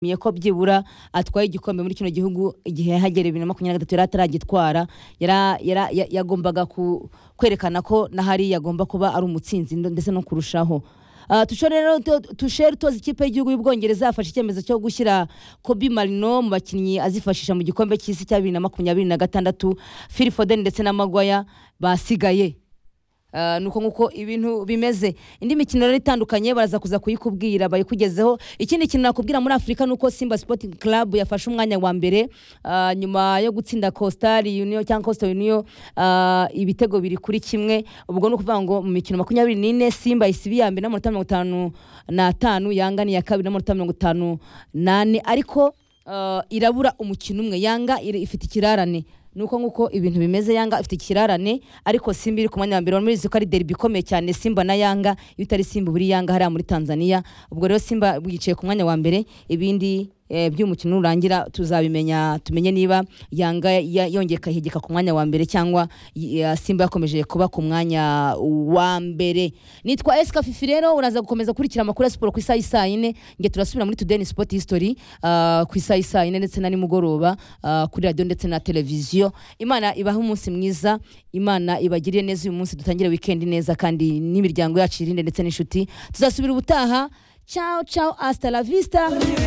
Yashimiye ko byibura atwaye igikombe muri kino gihugu igihe yahagera bibiri na makumyabiri na gatatu yari ataragitwara yara- yara- ya- yagombaga ku- kwerekana ko na hariya agomba kuba ari umutsinzi ndo- ndetse no kurushaho Ah, Tushore rero tu- tushere utoza ikipe y'igihugu y'ubwongereza yafashe icyemezo cyo gushyira kobi marino mu bakinnyi azifashisha mu gikombe cy'isi cya bibiri na makumyabiri na gatandatu fili foden ndetse na magwaya basigaye Ah, nuko nguko ibintu bimeze indi mikino rero itandukanye baraza kuza kuyikubwira bayikugezeho ikindi kintu nakubwira muri afurika ni uko simba sporting club yafashe umwanya wa mbere ah, nyuma yo gutsinda costar union cyangwa costa union ah, ibitego biri kuri kimwe ubwo ni ukuvuga ngo mu mikino makumyabiri n'ine simba isibi ya mbere n'amanota mirongo itanu n'atanu yanga ni iya kabiri n'amanota mirongo itanu n'ane ariko ah, irabura umukino umwe yanga iri- ifite ikirarane nuko nguko ibintu bimeze yanga ifite ikirarane ariko simba iri ku mwanya wa mbere murizi ko ari deribi ikomeye cyane simba na yanga iyo utari simba buri yanga hariya muri tanzania ubwo rero simba yicaye ku mwanya wa mbere ibindi eh, by'umukino nurangira tuzabimenya tumenye niba yanga ya- yongeye ikahegeka ku mwanya wa mbere cyangwa y- ya simba yakomeje kuba ku mwanya wa mbere nitwa esika fifi rero uraza gukomeza gukurikira amakuru ya siporo ku isaha y'i saa yine nge turasubira muri tudeni sipoti hisitori ku isaha y'i saa yine ndetse na nimugoroba ah, kuri radiyo ndetse na televiziyo imana ibahe umunsi mwiza imana ibagirire neza uyu munsi dutangire wikendi neza kandi n'imiryango yacu irinde ndetse n'inshuti tuzasubira ubutaha ciao ciao hasta la vista